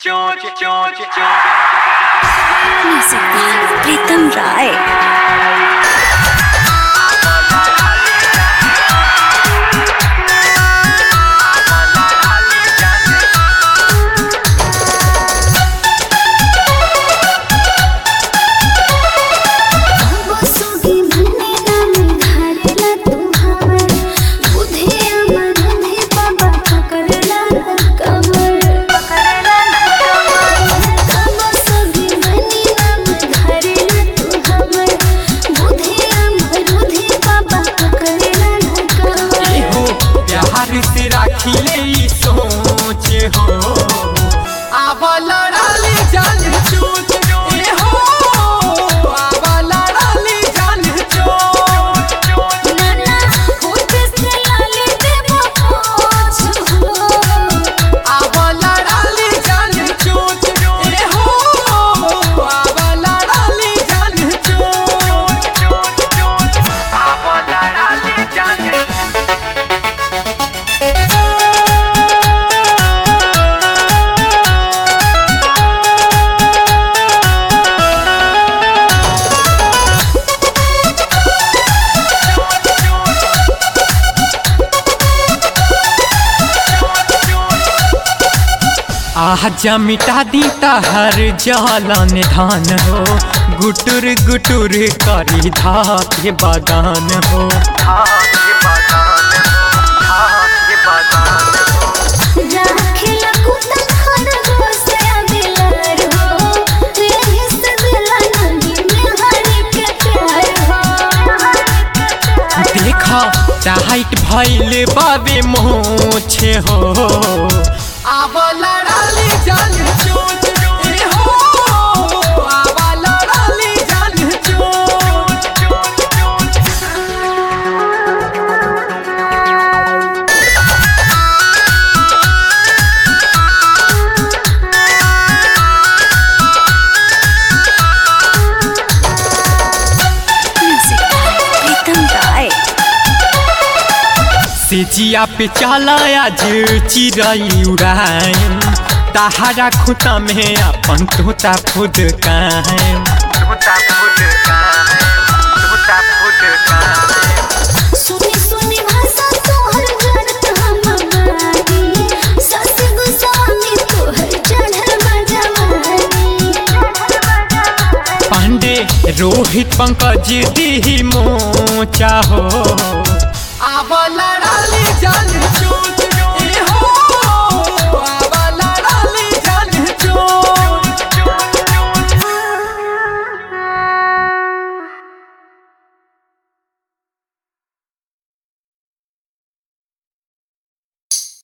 चोच चोच music by प्रीतम राय बसोगी भने नाम धारला तू हमर बुधे अमर बुधे बाबा पकड़ला कमर पकड़ला कमर बसोगी भने नाम धारला तू हमर बुधे अमर बुधे बाबा पकड़ला कमर हो प्यार से राखी ले ई सोच हो आवा लड़ाली जान चूत ए हो आवा लड़ाली जान चूत नाना होठ से लाले देबो पोछ हो आवा लड़ाली जान चूत ए हो आवा लड़ाली जान चूत आवा लड़ाली जान आजा मिटा दी हर जालन धान हो गुटुर गुटुर करी धाके बागान हो राखिला कुतन खरगोश दिलार हो एही से दिला नदी में हरि के प्यार हो देखा टाइट भइल बाबे मोछे हो आवा लड़ाली जान चोट ए हो आवा लड़ाली जान चोट म्युझिक बाय प्रीतम राय सेजिया पे चला आज चिड़ै उड़ाएम तहारा खुता में अपन तोता खुद कायम सुनी सुनी भाषा तोहर जड़त हमारी सस गुसानी तोहर चढ़ल बजवानी पांडे रोहित पंकज दी मोचा हो आवा लड़ाली जान चो